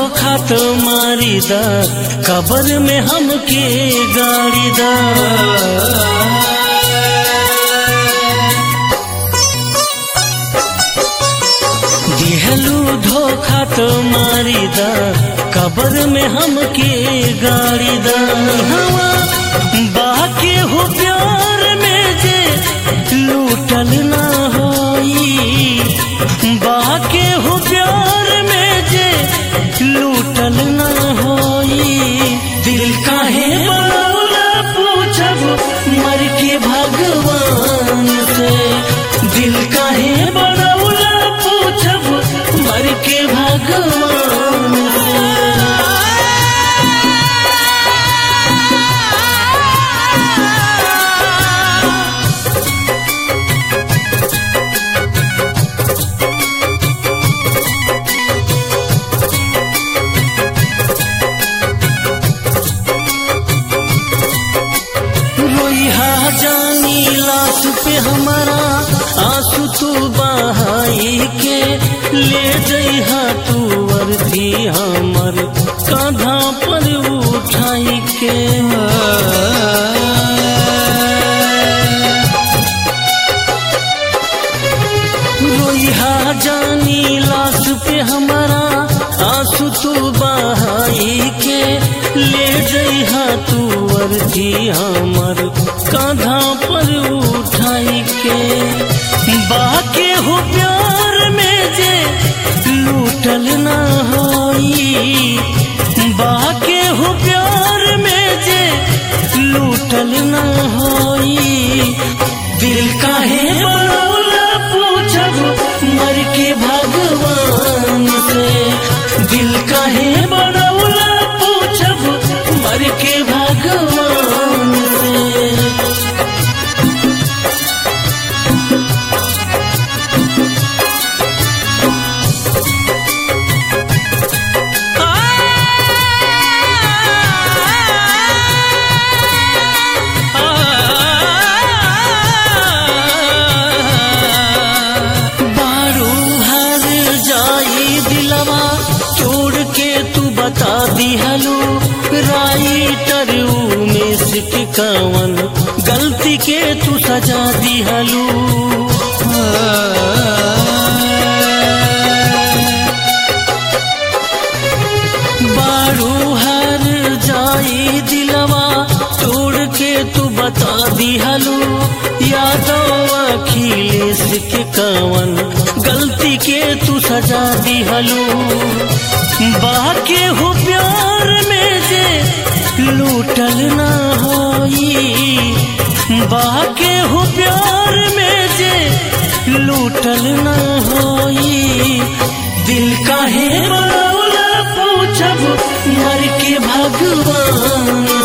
धोखा तो मारी दा कबर में हमके गाड़ी दा दिहलू धोखा तो मारी दा कबर में हमके गाड़ी दा हवा बाके हो प्यार में जे लूटल ना होई बाके हो प्यार में जे लूटल ना होई दिल काहे बनौला पूछब मर के भगवान से दिल काहे बनौला पूछब मर के भगवान से रोइहा जानी लाश पे हमारा आंसू तू बहाई के ले जइहा तू वर्दी हमर कांधा पर उठाई के रोइहा जानी लाश पे हमारा आंसू तू बहाई के ले जइहा तू वर्दी हमर कांधा पर उठाई के बाके हो प्यार में जे लूटल ना होई बाके हो प्यार में जे लूटल ना होई दिल काहे बनौला पूछब मर के भगवान से दिल काहे बनौला पूछब मर के भगवान से बारू हर जाई दिलवा छोड़ के तू बता दिहलू राइटर में सिटकावन गलती के तू सजा दिहलू बारू हर जाई दिलवा तोड़ के तू बता दिहलू यादव अखिलेश के कवन गलती के तू सजा दिहलू बाके हो प्यार में जे लूटल ना होई बाके हो प्यार में जे लूटल ना होई दिल काहे बनौला पूछब मर के भगवान